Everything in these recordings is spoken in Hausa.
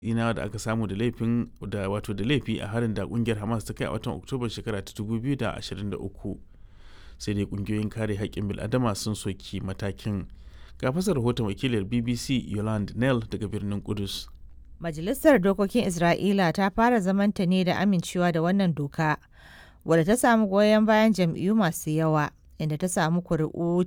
ina da aka samu da laifin da wato da laifi a harin da kungiyar hamas ta kai a watan oktoba shekara ta 2023 sai dai kungiyoyin kare haƙƙin bil'adama sun soki matakin ga fasar rahoton wakilar bbc yolande nell daga birnin kudus Majalisar Dokokin Isra'ila ta fara zamanta ne da amincewa da wannan doka, wadda ta samu goyon bayan jam'iyyu masu yawa, inda ta samu kuri'u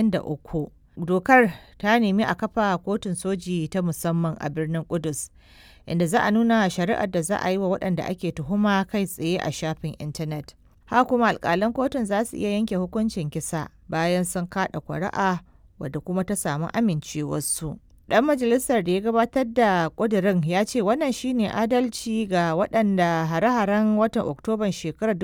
93. Dokar ta nemi a kafa kotun soji ta musamman a birnin Kudus, inda za a nuna shari'ar da za a yi wa waɗanda ake tuhuma kai tsaye a shafin intanet. Haka kuma alƙalan kotun za su iya yanke hukuncin kisa bayan sun kaɗa kuri'a wadda kuma ta samu amincewarsu. Dan majalisar da ya gabatar da ƙudirin ya ce wannan shine adalci ga waɗanda hare-haren watan Oktoban shekarar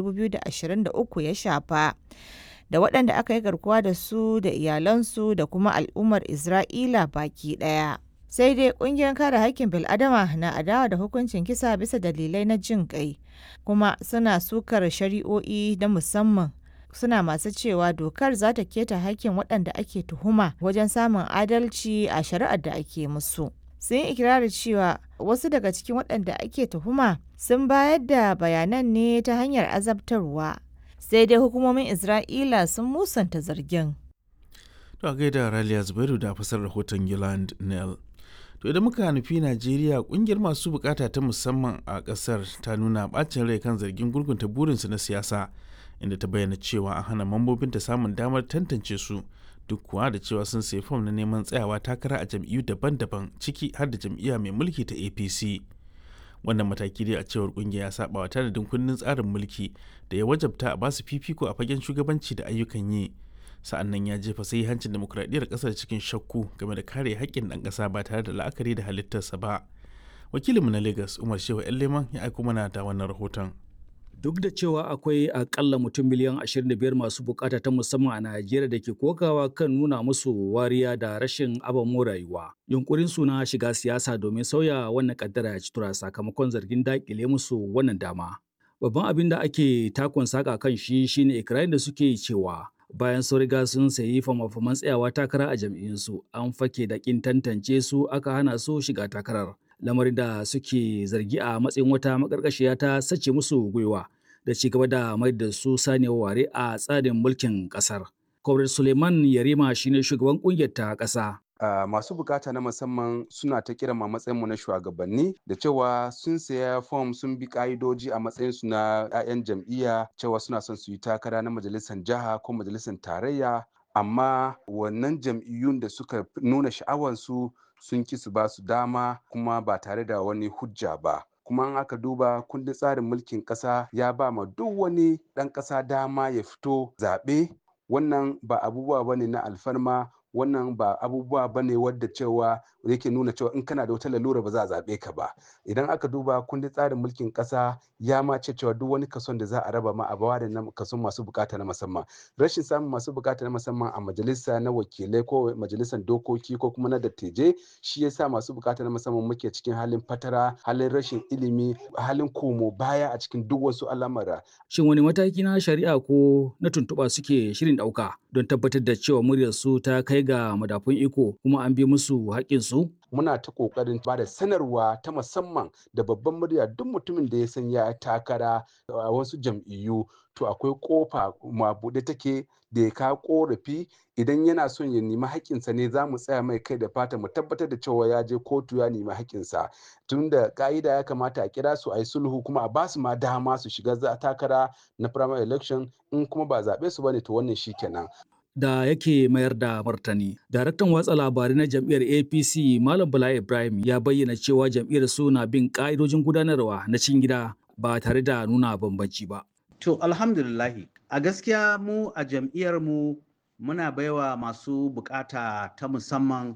2023 ya shafa. da waɗanda aka yi garkuwa da su da iyalansu da kuma al'ummar Isra'ila baki ɗaya. Sai dai ƙungiyar kare haƙƙin bil'adama na adawa da hukuncin kisa bisa dalilai na jin ƙai, kuma suna sukar shari'o'i na musamman suna masu cewa dokar za ta keta haƙƙin waɗanda ake tuhuma wajen samun adalci a shari'ar da ake musu. Sun yi ikirarin cewa wasu daga cikin waɗanda ake tuhuma sun bayar da bayanan ne ta hanyar azabtarwa. sai dai hukumomin Isra'ila sun musanta zargin. To a gaida Raliya Zubairu da fasar rahoton Yolande Nell. To idan muka nufi Najeriya kungiyar masu bukata ta musamman a kasar ta nuna bacin rai kan zargin gurgunta burinsu na siyasa inda ta bayyana cewa an hana mambobinta samun damar tantance su duk kuwa da cewa sun sayi fom na neman tsayawa takara a jam'iyyu daban-daban ciki har da jam'iyya mai mulki ta APC. wannan mataki dai a cewar kungiya ya saba wa tanadin kundin tsarin mulki da ya wajabta a basu fifiko a fagen shugabanci da ayyukan yi sa'annan ya jefa sai hancin demokuraɗiyyar ƙasar cikin shakku game da kare haƙƙin ɗan ƙasa ba tare da la'akari da halittarsa ba wakilinmu na lagos umar shehu yan leman ya aiko mana da wannan rahoton duk da cewa akwai akalla mutum miliyan 25 masu bukata ta musamman a Najeriya da ke kokawa kan nuna musu wariya da rashin abamu rayuwa. Yunkurin suna shiga siyasa domin sauya wannan kaddara ya ci tura sakamakon zargin dakile musu wannan dama. Babban abin da ake takon saka kan shi shine ikirarin da suke cewa bayan sun riga sun sayi fama-faman tsayawa takara a jam'iyyunsu an fake da kin tantance su aka hana su shiga takarar. lamarin da suke zargi a matsayin wata makarkashiya ta sace musu gwiwa da ci gaba da mai da su saniyar ware a tsarin mulkin kasar. Kwamrar Suleiman Yarima shine shugaban kungiyar ta ƙasa. Uh, masu bukata na musamman suna ta kira ma matsayinmu na shugabanni da cewa sun saya fom sun bi ka'idoji a matsayinsu na 'ya'yan jam'iyya cewa suna son su yi takara na majalisar jiha ko majalisar tarayya amma wannan jam'iyyun da suka nuna sha'awansu sun ki su ba su dama kuma ba tare da wani hujja ba kuma an aka duba kundin tsarin mulkin ƙasa ya ba ma duk wani ɗan ƙasa dama ya fito zaɓe wannan ba abubuwa bane na alfarma wannan ba abubuwa ba ne wadda cewa yake nuna cewa in kana da wata lalura ba za a zaɓe ka ba idan aka duba kundin tsarin mulkin ƙasa ya ma ce cewa duk wani kason da za a raba ma a bawa da kason masu bukata na musamman rashin samun masu bukata na musamman a majalisa na wakilai ko majalisar dokoki ko kuma na dattijai shi yasa masu bukata na musamman muke cikin halin fatara halin rashin ilimi halin komo baya a cikin duk wasu al'amura shin wani mataki na shari'a ko na tuntuɓa suke shirin ɗauka don tabbatar da cewa muryar su ta kai ga madafun iko kuma an bi musu haƙƙinsu muna ta kokarin ba da sanarwa ta musamman da babban murya duk mutumin da ya san ya takara a wasu jam'iyyu to akwai kofa mabuɗe take da ya kawo korafi idan yana son ya nemi haƙƙinsa ne za mu tsaya mai kai da fata mu tabbatar da cewa ya je kotu ya nemi haƙƙinsa tun da ka'ida ya kamata a kira su a yi sulhu kuma a ba su ma dama su shiga takara na primary election in kuma ba zaɓe su bane to wannan shi kenan da yake mayar da martani. Daraktan watsa labarai na jam'iyyar APC Malam Bala Ibrahim ya bayyana cewa jam'iyyar su na bin ka'idojin gudanarwa na cikin gida ba tare da nuna bambanci ba. To alhamdulillahi a gaskiya mu a jam'iyyar mu muna baiwa masu bukata ta musamman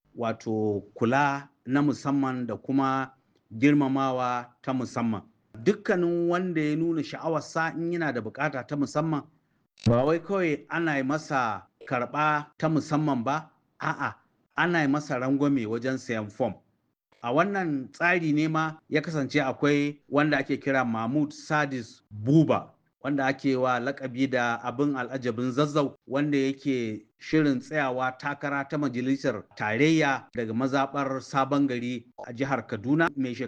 wato kula na musamman da kuma girmamawa ta musamman. Dukkanin wanda ya nuna sha'awarsa in yana da bukata ta musamman ba wai kawai ana yi masa karɓa ta musamman ba a'a ana yi masa rangwame wajen sayan fom a wannan tsari ne ma ya kasance akwai wanda ake kira mahmud sadis buba wanda ake wa lakabi da abin al'ajabin zazzau wanda yake shirin tsayawa takara ta majalisar tarayya daga mazaɓar sabon gari a jihar kaduna mai